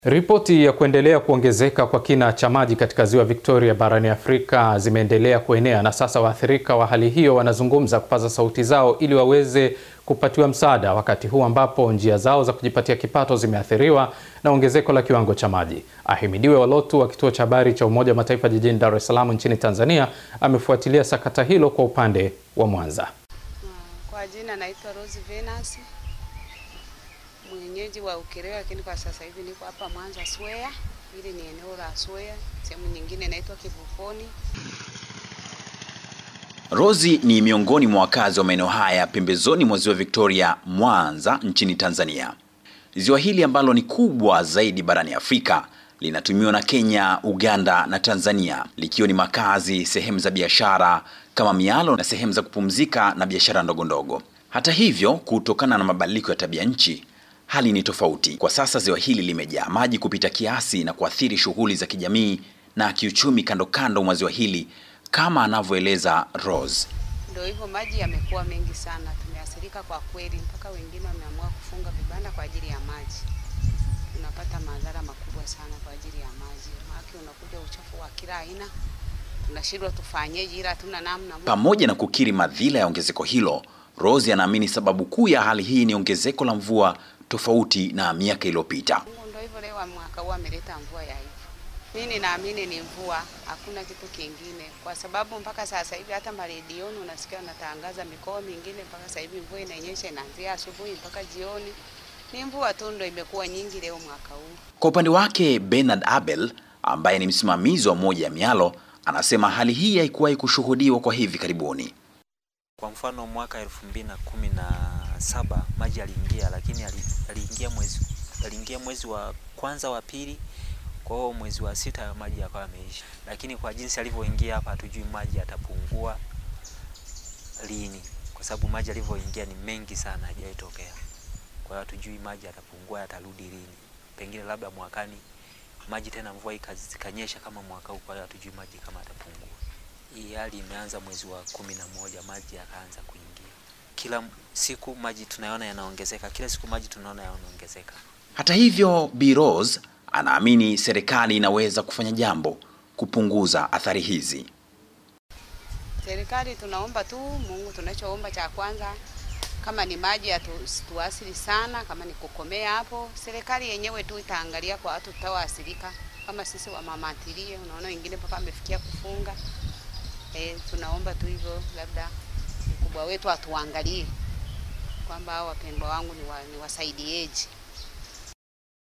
Ripoti ya kuendelea kuongezeka kwa kina cha maji katika ziwa Victoria barani Afrika zimeendelea kuenea na sasa waathirika wa hali hiyo wanazungumza kupaza sauti zao ili waweze kupatiwa msaada wakati huu ambapo njia zao za kujipatia kipato zimeathiriwa na ongezeko la kiwango cha maji. Ahimidiwe Walotu wa kituo cha habari cha Umoja wa Mataifa jijini Dar es Salaam nchini Tanzania amefuatilia sakata hilo kwa upande wa Mwanza. Kwa jina naitwa Rose Venus, mwenyeji wa Ukerewe, lakini kwa sasa hivi niko hapa Mwanza Swea. Hili ni eneo la Swea, sehemu nyingine inaitwa Kivukoni. Rozi ni miongoni mwa wakazi wa maeneo haya pembezoni mwa ziwa Victoria, Mwanza nchini Tanzania. Ziwa hili ambalo ni kubwa zaidi barani Afrika linatumiwa na Kenya, Uganda na Tanzania, likiwa ni makazi, sehemu za biashara kama mialo na sehemu za kupumzika na biashara ndogo ndogo. Hata hivyo, kutokana na mabadiliko ya tabia nchi, hali ni tofauti. Kwa sasa ziwa hili limejaa maji kupita kiasi na kuathiri shughuli za kijamii na kiuchumi kando kando mwa ziwa hili kama anavyoeleza Rose. Ndio hivyo, maji yamekuwa mengi sana, tumeathirika kwa kweli, mpaka wengine wameamua kufunga vibanda kwa ajili ya maji. Tunapata madhara makubwa sana kwa ajili ya maji, maana unakuja uchafu wa kila aina, tunashindwa tufanyeje, ila hatuna namna. Pamoja na kukiri madhila ya ongezeko hilo, Rose anaamini sababu kuu ya hali hii ni ongezeko la mvua tofauti na miaka iliyopita. Mungu ndio hivyo, leo mwaka huu ameleta mvua ya hivyo. Mimi naamini ni mvua, hakuna kitu kingine, kwa sababu mpaka sasa hivi hata maredioni unasikia wanatangaza mikoa mingine, mpaka sasa hivi mvua inanyesha, inaanzia asubuhi mpaka jioni. Ni mvua tu ndio imekuwa nyingi leo mwaka huu. Kwa upande wake, Bernard Abel ambaye ni msimamizi wa moja ya mialo anasema hali hii haikuwahi kushuhudiwa kwa hivi karibuni. Kwa mfano mwaka elfu mbili na kumi na saba maji yaliingia, lakini aliingia mwezi aliingia mwezi wa kwanza wa pili, kwa hiyo mwezi wa sita maji yakawa yameisha. Lakini kwa jinsi alivyoingia hapa, hatujui maji yatapungua lini, kwa sababu maji yalivyoingia ni mengi sana, hajawahi tokea. Kwa hiyo hatujui maji yatapungua yatarudi lini, pengine labda mwakani maji tena mvua ikanyesha kama mwaka huu, kwa hiyo hatujui maji kama yatapungua. Hii hali imeanza mwezi wa kumi na moja maji yakaanza kuingia. Kila siku maji tunaona yanaongezeka, kila siku maji tunaona yanaongezeka. Hata hivyo, Bi Rose anaamini serikali inaweza kufanya jambo kupunguza athari hizi. Serikali tunaomba tu Mungu, tunachoomba cha kwanza kama ni maji yatuasili sana, kama ni kukomea hapo, serikali yenyewe tu itaangalia kwa watu tutaoathirika kama sisi wa mama ntilie. Unaona wengine mpaka amefikia kufunga. E, tunaomba tu hivyo, labda mkubwa wetu atuangalie kwamba hao wapendwa wangu ni, wa, ni wasaidieji.